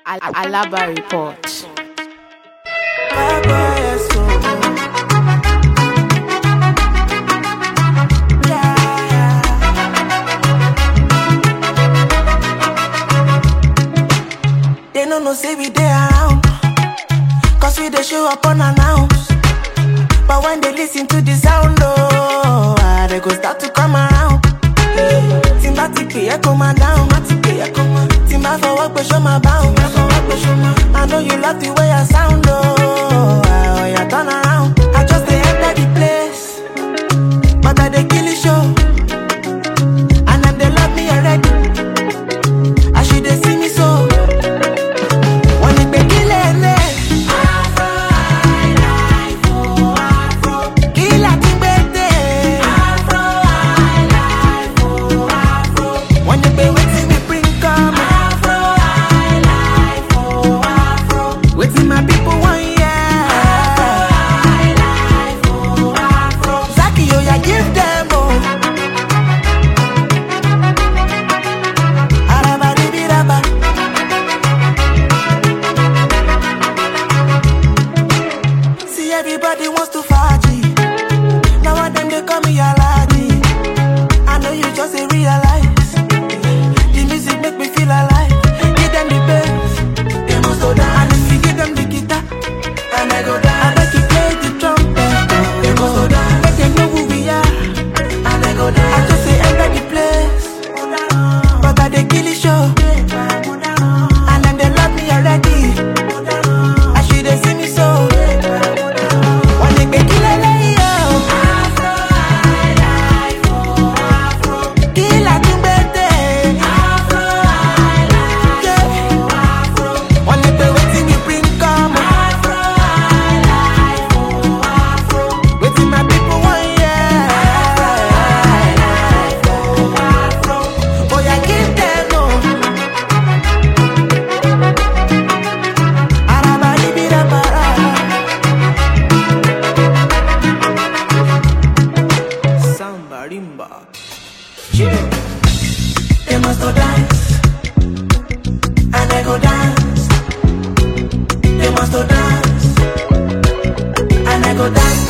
Al- Alaba Report. They no know say we dey around. Cause we dey show up unannounced. But when they listen to the sound, oh, ah, they go start to come around. Tí n bá ti pè é kó máa dáhùn, má ti pè é kó máa. Tí n bá fọwọ́ pé ṣó máa báhùn, má fọwọ́ pé ṣó máa. I know you love the way I sound, oh, ah, oh yeah, turn around. I just dey enter the place, but I dey kill the show. And them they love me already. As you dey see me so. Wọ́n ní pé kí lè lè. Afro highlife o, afro. Kí la ti gbé dé? Afro highlife o, afro. Wọ́n ní pé wetin we bring come? Afro highlife o, afro. Wetin my people wan hear? Afro highlife o, afro. Zaki oya give them o. Arabadibiraba. See everybody wants to party. Now one them they call me Aladdin. I know you just ain't realize. The music make me feel alive. Give them the bass, they must go down. And if you give them the guitar, and I go down. I bet you play the trumpet, they must go down. Make them know who we are, and I go down. I just say enter the place, but I they kill the show. And then they love me already. As you they see me so. Wọ́n ní pé kí lélẹ́yìí o. Afro highlife o, afro. Kí la tún gbé dé? Afro highlife o, afro. Wọ́n ní pé wetin we bring come? Afro highlife o, afro. Wetin my people wan hear? Afro highlife o, afro. Oya give them o. Arabaribirabara. Samba rimba. They must go dance, and I go dance. They must go dance, and I go dance.